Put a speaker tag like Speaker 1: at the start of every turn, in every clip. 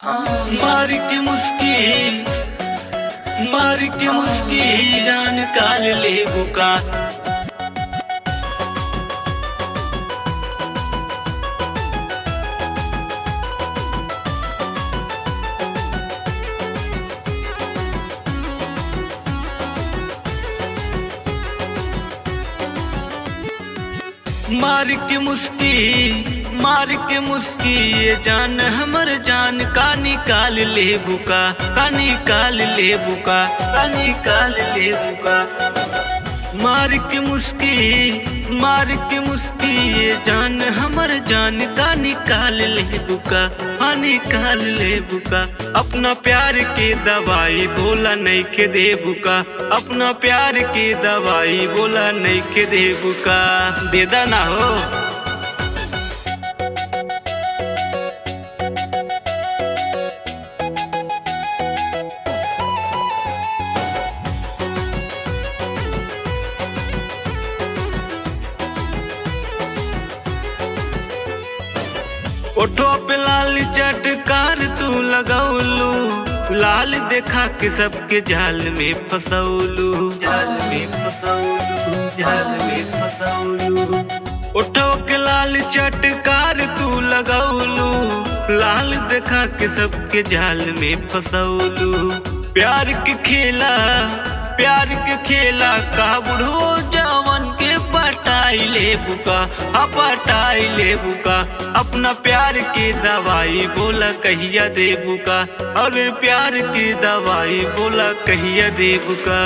Speaker 1: मार के मुस्की मार के मुस्की जान काल ले बुका मार के मुस्की मार के मुस्की ये जान हमर जान का निकाल ले बुका का निकाल ले बुका का निकाल ले बुका मार के मुस्की मार के मुस्की ये जान हमर जान का निकाल ले बुका हाँ निकाल ले बुका अपना प्यार के दवाई बोला नहीं के दे बुका अपना प्यार के दवाई बोला नहीं के दे बुका दे दा ना हो ओठो पे लाल चटकार तू लगौलू लाल देखा के सबके जाल में फसौलू जाल में फसौलू जाल में फसौलू ओठो के लाल चटकार तू लगौलू लाल देखा के सबके जाल में फसौलू प्यार के खेला प्यार के खेला का बुढ़ो जवन के पटाई ले बुका हा पटाई ले बुका अपना प्यार की दवाई बोला कहिया दे बुका और प्यार की दवाई बोला कहिया दे बुका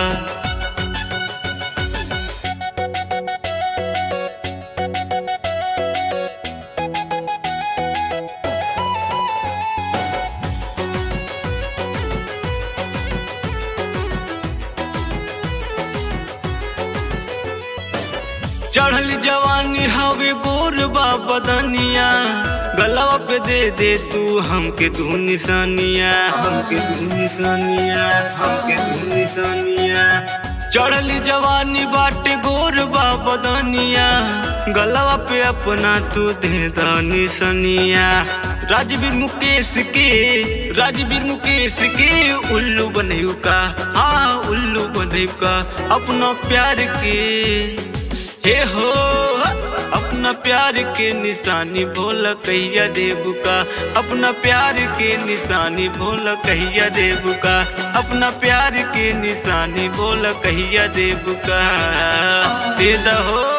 Speaker 1: चढ़ल जवानी हवे गोर बा बदनिया गलवा पे दे दे तू हमके दू निशानिया हमके दू निशानिया हमके दू निशानिया चढ़ल जवानी बाटे गोर बा बदनिया गलवा पे अपना तू दे दा निशानिया राजवीर मुकेश के राजवीर मुकेश के उल्लू बनयू का हाँ उल्लू बनयू का अपना प्यार के हे हो अपना प्यार के निशानी भोला कहिया देबू का अपना प्यार के निशानी भोला कहिया देबू का अपना प्यार के निशानी भोला कहिया देबू का दे दहो